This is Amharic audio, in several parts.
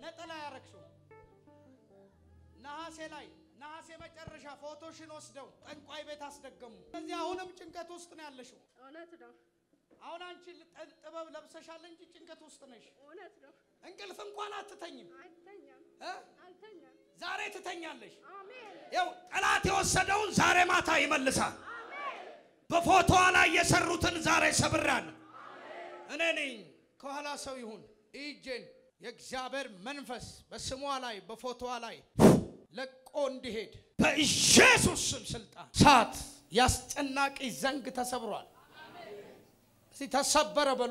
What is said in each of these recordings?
ነጠላ ያረግሽው ነሐሴ ላይ ነሐሴ መጨረሻ ፎቶሽን ወስደው ጠንቋይ ቤት አስደገሙ። ስለዚህ አሁንም ጭንቀት ውስጥ ነው ያለሽው። እውነት ነው፣ አሁን አንቺ ጥ- ጥበብ ለብሰሻል እንጂ ጭንቀት ውስጥ ነሽ። እውነት ነው። እንቅልፍ እንኳን አትተኝም አልተኛም፣ እ? አልተኛም። ዛሬ ትተኛለሽ። አሜን፣ ይኸው ጠላት የወሰደውን ዛሬ ማታ ይመልሳል። በፎቶዋ ላይ የሰሩትን ዛሬ ሰብራለሁ። እኔ ነኝ። ከኋላ ሰው ይሁን እጄን የእግዚአብሔር መንፈስ በስሟ ላይ በፎቶዋ ላይ ለቆ እንዲሄድ በኢየሱስ ስም ስልጣን ሳት ያስጨናቂ ዘንግ ተሰብሯል። እስቲ ተሰበረ በሉ።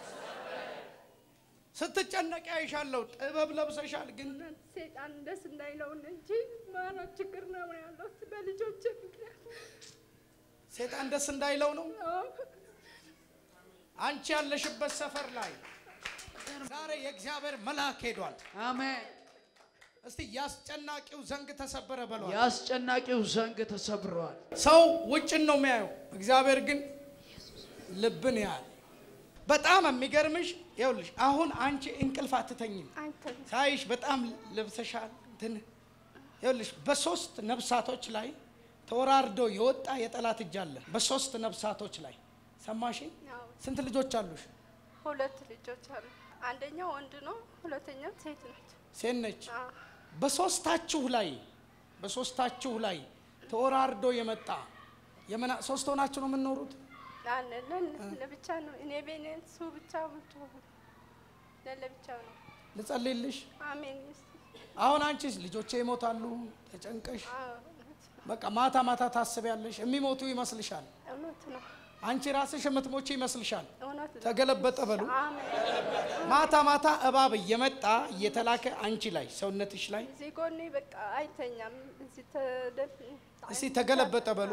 ስትጨነቂ አይሻለሁ። ጥበብ ለብሰሻል ግን እውነት ሴጣን ደስ እንዳይለው እንጂ ማራ ችግር ነው ያለሁት በልጆች ምክንያት። ሴጣን ደስ እንዳይለው ነው። አዎ፣ አንቺ ያለሽበት ሰፈር ላይ ዛሬ የእግዚአብሔር መልአክ ሄዷል። አሜን። እስቲ ያስጨናቂው ዘንግ ተሰበረ በሏል። የአስጨናቂው ዘንግ ተሰብሯል። ሰው ውጭን ነው የሚያየው፣ እግዚአብሔር ግን ልብን ያህል። በጣም የሚገርምሽ ይኸውልሽ፣ አሁን አንቺ እንቅልፍ አትተኝም። አይተኛም። ሳይሽ በጣም ለብሰሻል። እንትን ይኸውልሽ፣ በሶስት ነፍሳቶች ላይ ተወራርዶ የወጣ የጠላት እጅ አለ። በሶስት ነፍሳቶች ላይ ሰማሽኝ? አዎ፣ ስንት ልጆች አሉሽ? ሁለት ልጆች አሉ። አንደኛው ወንድ ነው፣ ሁለተኛው ሴት ነች። ሴት ነች። አዎ፣ በሶስታችሁ ላይ በሶስታችሁ ላይ ተወራርዶ የመጣ የመና ሶስት ሆናችሁ ነው የምንኖሩት። አለን ለብቻ ነው። እኔ ቤኔ እሱ ብቻ ብቻ ለብቻ ነው። ልጸልይልሽ። አሜን። አሁን አንቺስ ልጆቼ ይሞታሉ ተጨንቀሽ፣ አዎ፣ እውነት ነው። በቃ ማታ ማታ ታስቢያለሽ። የሚሞቱ ይመስልሻል። እውነት ነው። አንቺ ራስሽ የምትሞቺ ይመስልሻል። እውነት ነው። ተገለበጠ በሉ። አሜን። ማታ ማታ እባብ እየመጣ እየተላከ አንቺ ላይ ሰውነትሽ ላይ እዚህ ጎኔ በቃ አይተኛም። እዚህ ተደፍ እስቲ ተገለበጠ በሉ።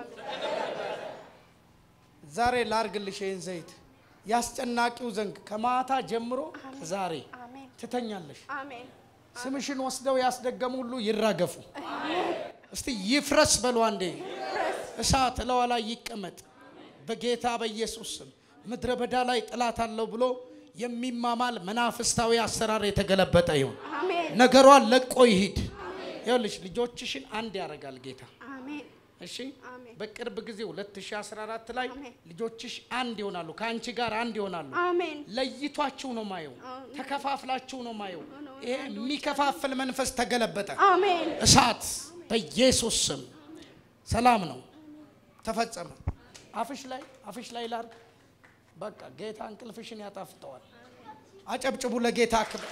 ዛሬ ላርግልሽ ይህን ዘይት ያስጨናቂው ዘንግ ከማታ ጀምሮ ከዛሬ አሜን ትተኛለሽ። አሜን ስምሽን ወስደው ያስደገሙ ሁሉ ይራገፉ። እስቲ ይፍረስ በሉ አንዴ። እሳት እለዋ ላይ ይቀመጥ በጌታ በኢየሱስ ስም። ምድረ በዳ ላይ ጥላት አለው ብሎ የሚማማል መናፍስታዊ አሰራር የተገለበጠ ይሁን። አሜን ነገሯን ለቆ ይሂድ። ይኸውልሽ ልጆችሽን አንድ ያደርጋል ጌታ። አሜን እሺ አሜን በቅርብ ጊዜ 2014 ላይ አሜን። ልጆችሽ አንድ ይሆናሉ፣ ከአንቺ ጋር አንድ ይሆናሉ። አሜን ለይቷችሁ ነው ማየው፣ አሜን። ተከፋፍላችሁ ነው ማየው። ነው። ይሄ የሚከፋፍል መንፈስ ተገለበጠ። አሜን እሳት በኢየሱስ ስም ሰላም ነው፣ ተፈጸመ። አፍሽ ላይ አፍሽ ላይ ላርግ። በቃ ጌታ እንቅልፍሽን ያጣፍጠዋል። አጨብጭቡ ለጌታ ክብር።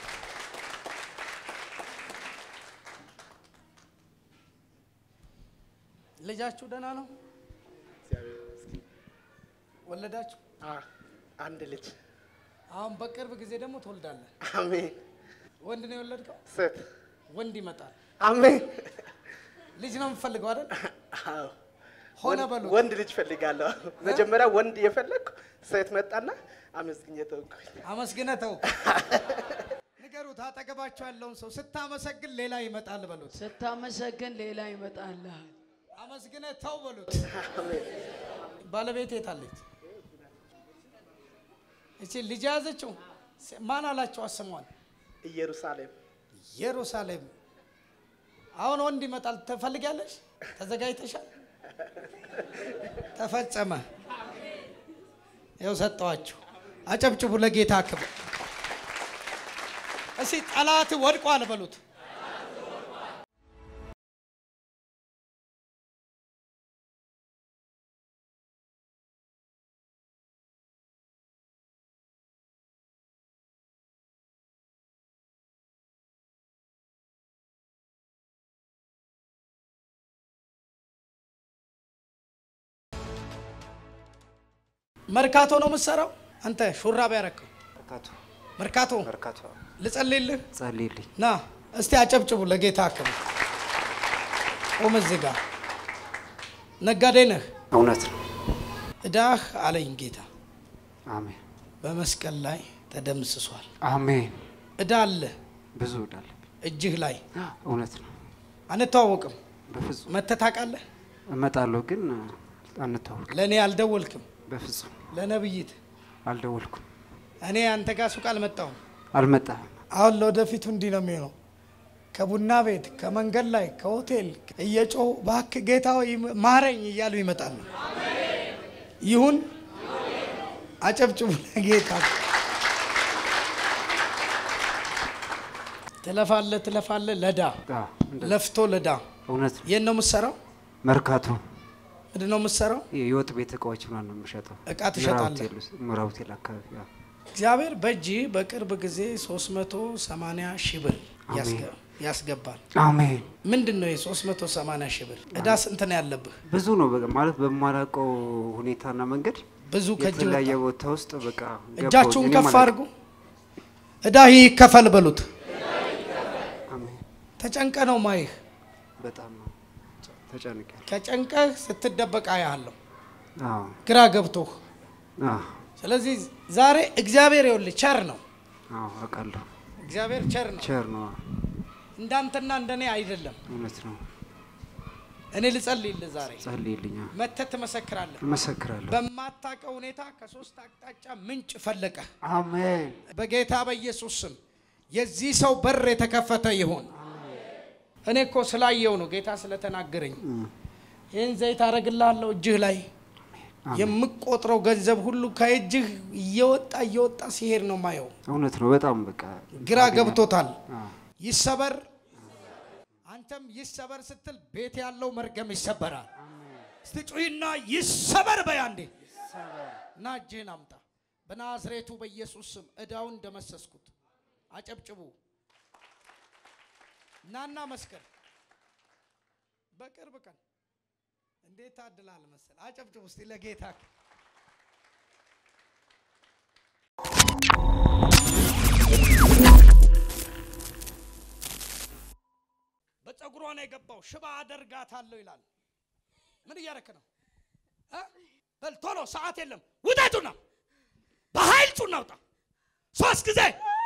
ልጃችሁ ደህና ነው? ወለዳችሁ? አ- አንድ ልጅ አሁን በቅርብ ጊዜ ደግሞ ትወልዳለህ። አሜን። ወንድ ነው የወለድከው? ሴት ወንድ ይመጣል። አሜን። ልጅ ነው የምፈልገው አይደል? አዎ። ሆነ ወንድ- በሉ። ወንድ ልጅ ፈልጋለሁ። መጀመሪያ ወንድ የፈለግኩ ሴት መጣና አመስግኜ ተውኩኝ። አመስግነ ተው። ንገሩት፣ አጠገባቸው ያለውን ሰው ስታመሰግን ሌላ ይመጣል በሉት። ስታመሰግን ሌላ ይመጣልሃል። አመስግነ ተው በሉት። አሜን። ባለቤት የታለች? እቺ ልጅ ያዘችው ስ- ማን አላቸው? አስሟል ኢየሩሳሌም ኢየሩሳሌም። አሁን ወንድ ይመጣል። ትፈልጊያለሽ? ተዘጋጅተሻል? ተፈጸመ። ይኸው ሰጠዋችሁ። አጨብጭቡ ለጌታ ክብር። እስቲ ጠላት ወድቋል በሉት። መርካቶ ነው የምትሰራው አንተ? ሹራብ ያረከው መርካቶ መርካቶ። መርካቶ ልጸልይልህ ጸልይልኝ። ና እስቲ አጨብጭቡ ለጌታ ክብር። ቆም እዚህ ጋር ነጋዴ ነህ። እውነት ነው። እዳህ አለኝ ጌታ አሜን በመስቀል ላይ ተደምስሷል። አሜን። እዳ አለ ብዙ እዳለብኝ። እጅህ ላይ እውነት ነው። አንተዋወቅም። በፍጹም መተህ ታውቃለህ። እመጣለሁ፣ ግን አንተዋወቅም። ለእኔ አልደወልክም። በፍጹም ለነብይት አልደወልኩም። እኔ አንተ ጋር ሱቅ አልመጣሁም። አልመጣህም። አሁን ለወደፊቱ እንዲህ ነው የሚሆነው። ከቡና ቤት፣ ከመንገድ ላይ፣ ከሆቴል እየጮሁ እባክህ ጌታ ሆይ ማረኝ እያሉ ይመጣሉ። ይሁን አጨብጭቡ ለጌታ። ትለፋለ ትለፋለ ለዳ አዎ፣ እንደዛ። ለፍቶ ለዳ እውነት ነው። የት ነው የምትሰራው? መርካቶ ምንድን ነው የምትሰራው? የወጥ ቤት እቃዎች ምናምን ነው የምሸጠው። እቃ ትሸጣለህ? ምዕራብ ሆቴል ውስጥ- ምዕራብ ሆቴል አካባቢ አዎ። እግዚአብሔር በእጅ በቅርብ ጊዜ 380 ሺህ ብር ያስገ- ያስገባል። አሜን። ምንድን ነው የ380 ሺህ ብር ዕዳ ስንት ነው ያለብህ? ብዙ ነው በቃ ማለት በማላውቀው ሁኔታና መንገድ ብዙ ከእጅ ወጣ። የተለያየ ቦታ ውስጥ በቃ ገባሁኝ። እጃችሁን እኔም ከፍ አላውቅም። አድርጉ። ዕዳ ይከፈል በሉት። አሜን። ተጨንቀ ነው ማይህ በጣም ነው ተጨንቄያለሁ። ከጨንቀህ ስትደበቅ አያለሁ አዎ ግራ ገብቶህ። አዎ ስለዚህ ዛሬ እግዚአብሔር ይኸውልህ ቸር ነው። አዎ አውቃለሁ። እግዚአብሔር ቸር ነው። ቸር ነው። እንዳንተና እንደኔ አይደለም። እውነት ነው። እኔ ልጸልይልህ ዛሬ ጸልይልኝ። መተህ ትመሰክራለህ። እመሰክራለሁ። በማታውቀው ሁኔታ ከሶስት አቅጣጫ ምንጭ ፈለቀ። አሜን። በጌታ በኢየሱስ ስም የዚህ ሰው በር የተከፈተ ይሁን። እኔ እኮ ስላየው ነው ጌታ ስለተናገረኝ። ይህን ዘይት አደርግልሃለሁ እጅህ ላይ የምቆጥረው ገንዘብ ሁሉ ከእጅህ እየወጣ እየወጣ ሲሄድ ነው ማየው። እውነት ነው። በጣም በቃ ግራ ገብቶታል። አዎ። ይሰበር፣ አንተም ይሰበር ስትል ቤት ያለው መርገም ይሰበራል። እስቲ ጩሂና ይሰበር በይ አንዴ እና እጅህን አምጣ። በናዝሬቱ በኢየሱስ ስም እዳውን እንደመሰስኩት አጨብጭቡ። ናና መስከር በቅርብ ቀን እንዴት ታድላል መሰል። አጨብጭቡ እስቲ ለጌታ በፀጉሯ ነው የገባው። ሽባ አደርጋታለሁ ይላል። ምን እያረክ ነው? እ? በል ቶሎ፣ ሰዓት የለም። ውጣ ጩና፣ በኃይል ጩና ውጣ። ሶስት ጊዜ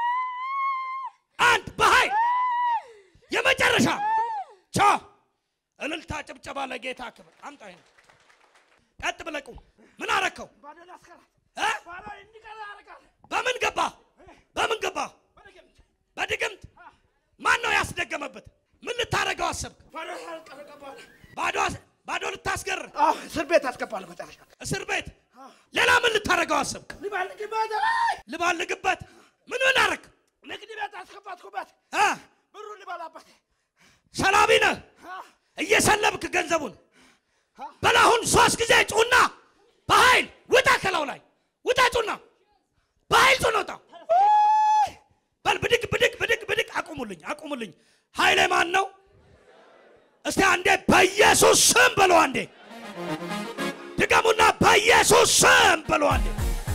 አንድ፣ በኃይል የመጨረሻ ቻ እልልታ፣ ጭብጨባ ለጌታ ክብር። አምጣ ይሄን ቀጥ ብለህ ቁም። ምን አረከው? እ? በምን ገባ? በምን ገባ? በድግምት ማን ነው ያስደገመበት? ምን ልታረገው አሰብክ? ባዶ ባዶ ልታስገር እስር ቤት አስገባለሁ መጨረሻ እስር ቤት። ሌላ ምን ልታረገው አሰብክ? ልባልግበት። ምን ምን አረክ? ንግድ ቤት አስገባትኩበት እ? ብሩን ልበላበት ሰላቢ ነህ። እየሰለብክ ገንዘቡን በላሁን ሶስት ጊዜ ጩና፣ በኃይል ውጣ። ከላው ላይ ውጣ፣ ጩና፣ በኃይል ጩና ውጣ። በል ብድግ ብድግ ብድግ ብድግ። አቁሙልኝ፣ አቁሙልኝ። ኃይሌ ማን ነው? እስቲ አንዴ በኢየሱስ ስም በሎ አንዴ ድገሙና በኢየሱስ ስም በሎ አንዴ።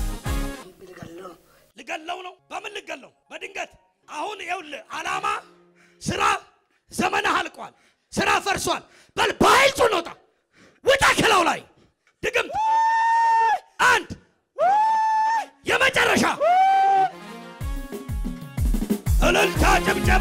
ልገለው ነው። በምን ልገለው? በድንገት አሁን ይኸውልህ፣ ዓላማ ስራ ዘመንህ አልቋል። ስራ ፈርሷል። በል በኃይል ጩን ውጣ፣ ውጣ ከላው ላይ ድግምት። አንድ የመጨረሻ እልልታ፣ ጭብጨባ።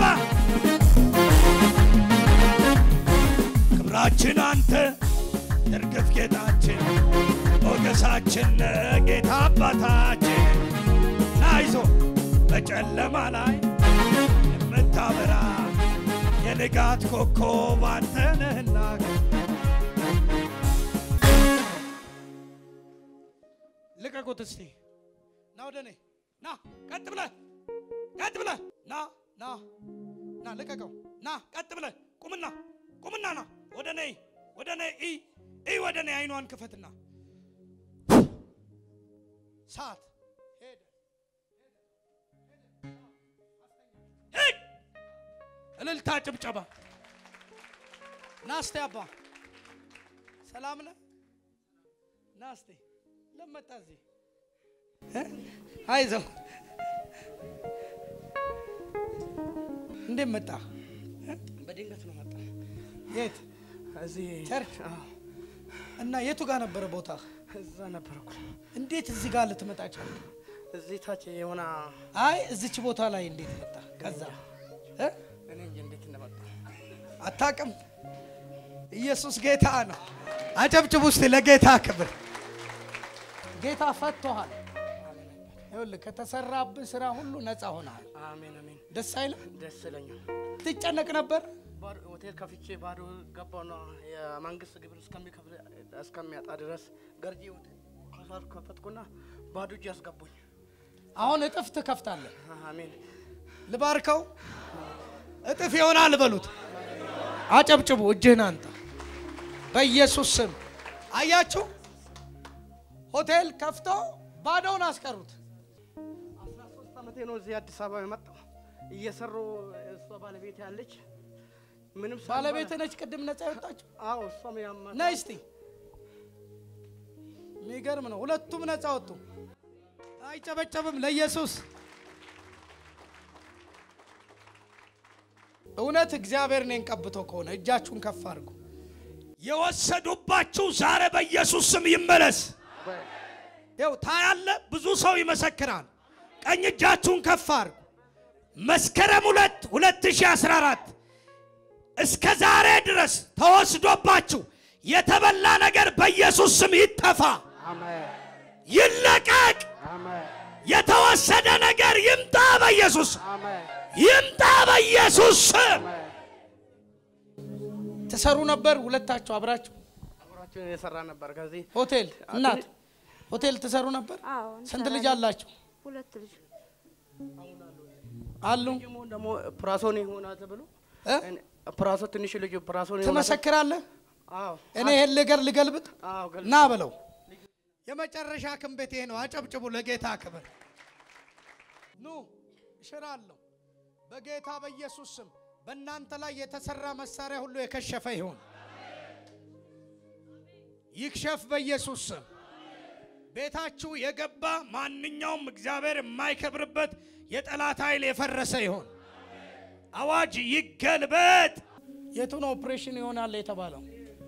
ክብራችን አንተ እርግፍ ጌጣችን ሞገሳችን ጌታ አባታችን ናይዞ በጨለማ ላይ የምታበራ የንጋት ኮከብ አንተ ነህና ልቀቁት እስቲ ና ወደ እኔ ና ቀጥ ብለህ ቀጥ ብለህ ና ና ና ልቀቀው ና ቀጥ ብለህ ቁምና ቁምና ና ወደ እኔ ወደ እኔ ኢ ኢ ወደ እኔ አይኗን ክፈትና ሰዓት ሄደ ሂድ እልልታ ጭብጨባ ና እስቲ አባ ሰላም ነህ ና እስቲ ለመጣ እዚህ እ? አይዞህ እንዴት መጣ በድንገት ነው መጣ የት እዚህ ቸርች እና የቱ ጋር ነበረ ቦታ እዛ ነበርኩ እንዴት እዚህ ጋር ልትመጣ ቻልክ እዚህ ታች የሆነ አይ እዚች ቦታ ላይ እንዴት መጣ ከዛ እ? እኔ እንጂ እንዴት እንደመጣ አታውቅም ኢየሱስ ጌታ ነው አጨብጭቡ እስቲ ለጌታ ክብር ጌታ ፈቶሃል ይኸውልህ ከተሰራብህ ስራ ሁሉ ነፃ ሆነሃል። አሜን አሜን። ደስ አይልም? ደስ ይለኛል። ትጨነቅ ነበር። ባዶ ሆቴል ከፍቼ ባዶ ገባውና የመንግስት ግብር እስከሚከፍል እስከሚያጣ ድረስ ገርጂ ሆቴል ከሳር ከፈትኩና ባዶ እጅ ያስገቡኝ። አሁን እጥፍ ትከፍታለህ። አሜን ልባርከው፣ እጥፍ ይሆናል በሉት። አጨብጭቡ፣ እጅህን አንተ በኢየሱስ ስም። አያችሁ፣ ሆቴል ከፍቶ ባዶውን አስቀሩት። አስራ ሶስት ዓመቴ ነው እዚህ አዲስ አበባ የመጣው እየሰሩ እሷ ባለቤት ያለች ምንም ሳልበላ- ባለቤት ነች ቅድም ነፃ የወጣችው። አዎ እሷም ያማ ነይ እስቲ። የሚገርም ነው። ሁለቱም ነፃ ወጡ። አይጨበጨብም ለኢየሱስ። እውነት እግዚአብሔር እኔን ቀብቶ ከሆነ እጃችሁን ከፍ አድርጉ። የወሰዱባችሁ ዛሬ በኢየሱስ ስም ይመለስ። ይኸው ታያለ፣ ብዙ ሰው ይመሰክራል። ቀኝ እጃችሁን ከፍ አድርጉ። መስከረም ሁለት 2014 እስከ ዛሬ ድረስ ተወስዶባችሁ የተበላ ነገር በኢየሱስ ስም ይጠፋ፣ ይለቀቅ። የተወሰደ ነገር ይምጣ በኢየሱስ ስም፣ ይምጣ በኢየሱስ ስም። ትሰሩ ነበር ሁለታችሁ አብራችሁ አብራችን የሰራ ነበር ከዚህ ሆቴል እናት ሆቴል ትሰሩ ነበር። አዎ ስንት ልጅ እንሰራለን። አላችሁ? ሁለት ልጅ አሉ። ደግሞ ደግሞ ፕራሶን ይሆናል ተብሎ እ? እኔ- ፕራሶ ትንሽ ልጅ ፕራሶን ይሆናል ትመሰክራለህ? አዎ እኔ ይሄን ልገር ልገልብጥ አዎ ገል- ና በለው። የመጨረሻ ክንቤት ይሄ ነው። አጨብጭቡ ለጌታ ክብር። ኑ እሽራለሁ በጌታ በኢየሱስ ስም። በእናንተ ላይ የተሰራ መሳሪያ ሁሉ የከሸፈ ይሁን፣ ይክሸፍ በኢየሱስ ስም። ቤታችሁ የገባ ማንኛውም እግዚአብሔር የማይከብርበት የጠላት ኃይል የፈረሰ ይሁን። አዋጅ ይገልበጥ። የቱ ነው ኦፕሬሽን ይሆናል የተባለው?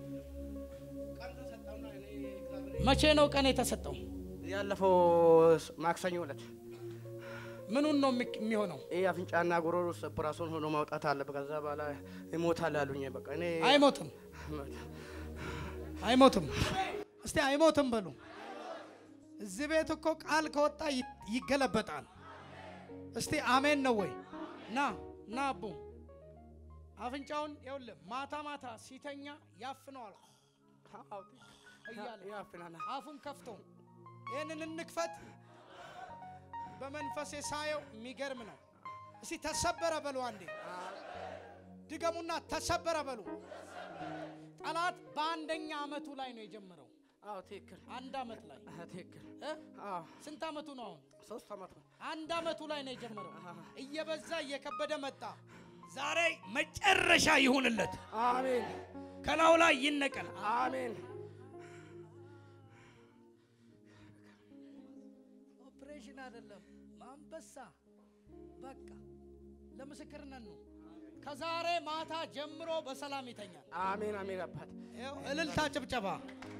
መቼ ነው ቀን የተሰጠው? ያለፈው ስ- ማክሰኞ ዕለት ምኑን ነው የሚ- የሚሆነው? ይህ አፍንጫና ጉሮሮ ውስጥ ፕራሶን ሆኖ ማውጣት አለበት። ከዛ በኋላ ይሞታል አሉኝ። በቃ እኔ አይሞትም፣ አይሞትም። እስቲ አይሞትም በሉ። እዚህ ቤት እኮ ቃል ከወጣ ይ- ይገለበጣል። እስቲ አሜን ነው ወይ? ና ና አቡ አፍንጫውን ይኸውልህ፣ ማታ ማታ ሲተኛ ያፍነዋል እያለ ያፍናል። አፉን ከፍቶ ይህንን እንክፈት። በመንፈሴ ሳየው የሚገርም ነው። እስቲ ተሰበረ በሉ አንዴ ድገሙና ተሰበረ በሉ። ጠላት በአንደኛ አመቱ ላይ ነው የጀመረው። አዎ ትክክል አንድ አመት ላይ አዎ፣ ትክክል እ? አዎ ስንት አመቱ ነው አሁን? ሶስት አመት ነው። አንድ አመቱ ላይ ነው የጀመረው። እየበዛ እየከበደ መጣ። ዛሬ መጨረሻ ይሁንለት፣ አሜን ከላዩ ላይ ይነቀል። አሜን ኦፕሬሽን አይደለም ማንበሳ በቃ ለምስክርነት ነው። ከዛሬ ማታ ጀምሮ በሰላም ይተኛል። አሜን አሜን አባት ይኸው እልልታ፣ ጭብጨባ